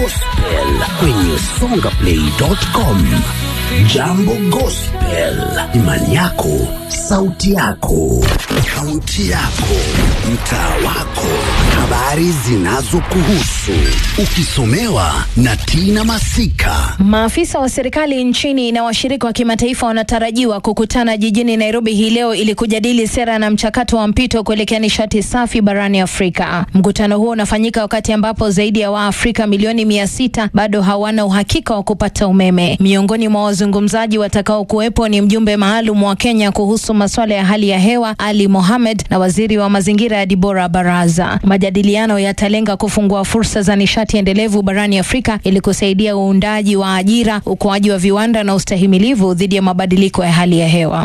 gospel kwenye songaplay.com. Jambo Gospel, imani yako, sauti yako, kaunti yako, mtaa wako, habari zinazokuhusu, ukisomewa na Tina Masika. Maafisa wa serikali nchini na washirika wa kimataifa wanatarajiwa kukutana jijini Nairobi hii leo ili kujadili sera na mchakato wa mpito kuelekea nishati safi barani Afrika. Mkutano huo unafanyika wakati ambapo zaidi ya Waafrika milioni mia sita bado hawana uhakika wa kupata umeme. Miongoni mwa wazungumzaji watakao kuwepo ni mjumbe maalum wa Kenya kuhusu masuala ya hali ya hewa Ali Mohamed na waziri wa mazingira ya Dibora Baraza. Majadiliano yatalenga kufungua fursa za nishati endelevu barani Afrika ili kusaidia uundaji wa ajira, ukuaji wa viwanda na ustahimilivu dhidi ya mabadiliko ya hali ya hewa.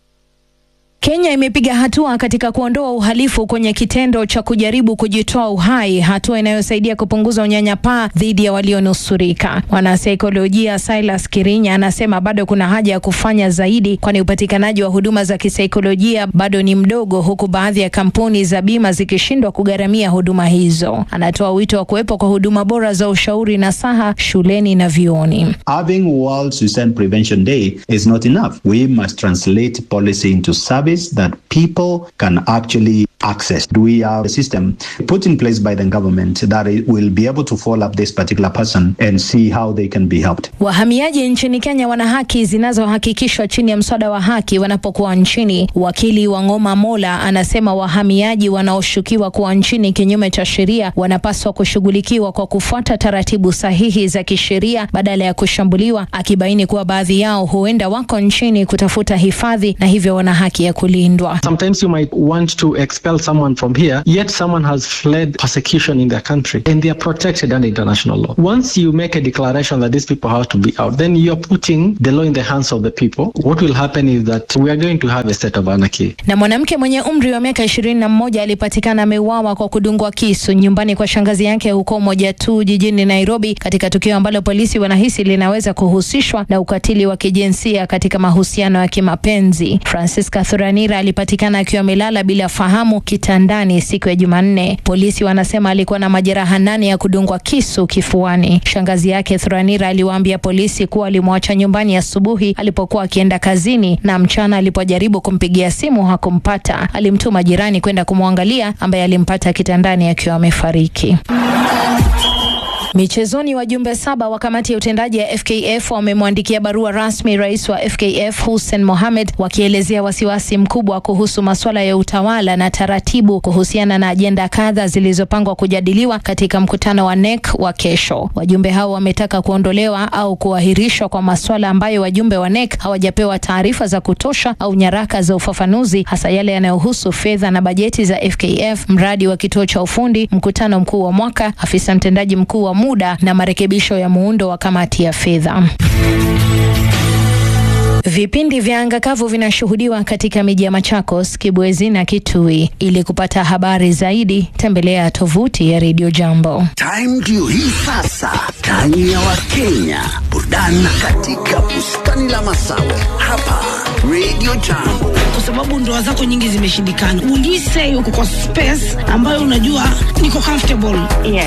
Kenya imepiga hatua katika kuondoa uhalifu kwenye kitendo cha kujaribu kujitoa uhai, hatua inayosaidia kupunguza unyanyapaa dhidi ya walionusurika. Mwanasaikolojia Silas Kirinya anasema bado kuna haja ya kufanya zaidi, kwani upatikanaji wa huduma za kisaikolojia bado ni mdogo, huku baadhi ya kampuni za bima zikishindwa kugharamia huduma hizo. Anatoa wito wa kuwepo kwa huduma bora za ushauri na saha shuleni na vyuoni. Having World Suicide Prevention Day is not enough. We must translate policy into service that people can actually access. We have a system put in place by the government that it will be able to follow up this particular person and see how they can be helped. Wahamiaji nchini Kenya wana haki zinazohakikishwa chini ya mswada wa haki wanapokuwa nchini. Wakili wa Ngoma Mola anasema wahamiaji wanaoshukiwa kuwa nchini kinyume cha sheria wanapaswa kushughulikiwa kwa kufuata taratibu sahihi za kisheria badala ya kushambuliwa, akibaini kuwa baadhi yao huenda wako nchini kutafuta hifadhi na hivyo wana haki ya kulindwa. Sometimes you might want to expel someone from here, yet someone has fled persecution in their country and they are protected under international law. Once you make a declaration that these people have to be out, then you're putting the law in the hands of the people. What will happen is that we are going to have a state of anarchy. Na mwanamke mwenye umri wa miaka ishirini na mmoja alipatikana ameuawa kwa kudungwa kisu nyumbani kwa shangazi yake huko Moja tu jijini Nairobi, katika tukio ambalo polisi wanahisi linaweza kuhusishwa na ukatili wa kijinsia katika mahusiano ya kimapenzi. Francisca Thuranira alipatikana akiwa amelala bila fahamu kitandani siku ya Jumanne. Polisi wanasema alikuwa na majeraha nane ya kudungwa kisu kifuani. Shangazi yake Thuranira aliwaambia polisi kuwa alimwacha nyumbani asubuhi alipokuwa akienda kazini, na mchana alipojaribu kumpigia simu hakumpata. Alimtuma jirani kwenda kumwangalia, ambaye alimpata kitandani akiwa amefariki. Michezoni, wajumbe saba wa kamati ya utendaji ya FKF wamemwandikia barua rasmi rais wa FKF Hussein Mohamed wakielezea wasiwasi mkubwa kuhusu masuala ya utawala na taratibu kuhusiana na ajenda kadha zilizopangwa kujadiliwa katika mkutano wa NEC wa kesho. Wajumbe hao wametaka kuondolewa au kuahirishwa kwa masuala ambayo wajumbe wa NEC hawajapewa taarifa za kutosha au nyaraka za ufafanuzi, hasa yale yanayohusu fedha na bajeti za FKF, mradi wa kituo cha ufundi, mkutano mkuu wa mwaka, afisa mtendaji mkuu wa muda na marekebisho ya muundo wa kamati ya fedha. Vipindi vya anga kavu vinashuhudiwa katika miji ya Machakos, Kibwezi na Kitui. Ili kupata habari zaidi, tembelea tovuti ya Radio Jambo. Time ndio hii sasa, time ya Wakenya, burudani katika bustani la Masawe hapa Radio Jambo. kwa sababu ndoa zako nyingi zimeshindikana. Will you say uko kwa space ambayo unajua niko comfortable? Yes.